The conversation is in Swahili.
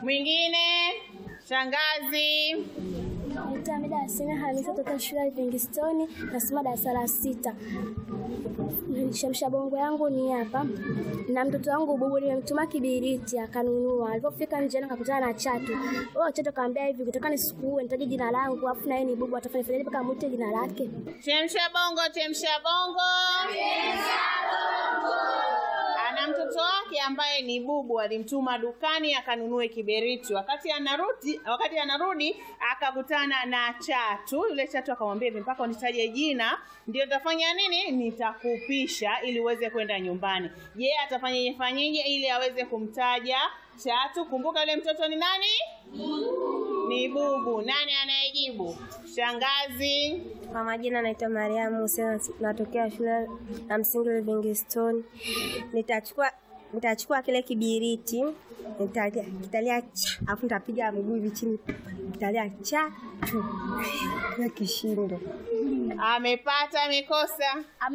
Mwingine? Shangazi. Naitwa Hamida Hasina Hamisa kutoka shule ya Livingstone, nasoma darasa la sita. Shamsha bongo yangu ni hapa, na mtoto wangu bubu nimemtuma kibiriti akanunua. Alipofika njiani akakutana na chatu. Huyo chatu akamwambia hivi, ukitaka nisikuue nitaje jina langu, afu na yeye ni bubu, atafanya fanyaje mpaka amwite jina lake? Chemsha bongo, chemsha bongo. Ana mtoto wake ambaye ni bubu, alimtuma dukani akanunue kiberiti. Wakati anarudi, wakati anarudi akakutana na chatu. Yule chatu akamwambia hivi, mpaka unitaje jina ndio nitafanya nini, nitakupisha ili uweze kwenda nyumbani. Je, atafanyaje fanyeje ili aweze kumtaja chatu? Kumbuka yule mtoto ni nani? Ni bubu. Nani anayejibu? Shangazi. Kwa majina naitwa Mariamu Hussein, natokea shule ya msingi Livingstone. Nitachukua nitachukua kile kibiriti nitalia kitalia cha, alafu nitapiga mguu hivi chini, kitalia cha tu na kishindo. Amepata, amekosa?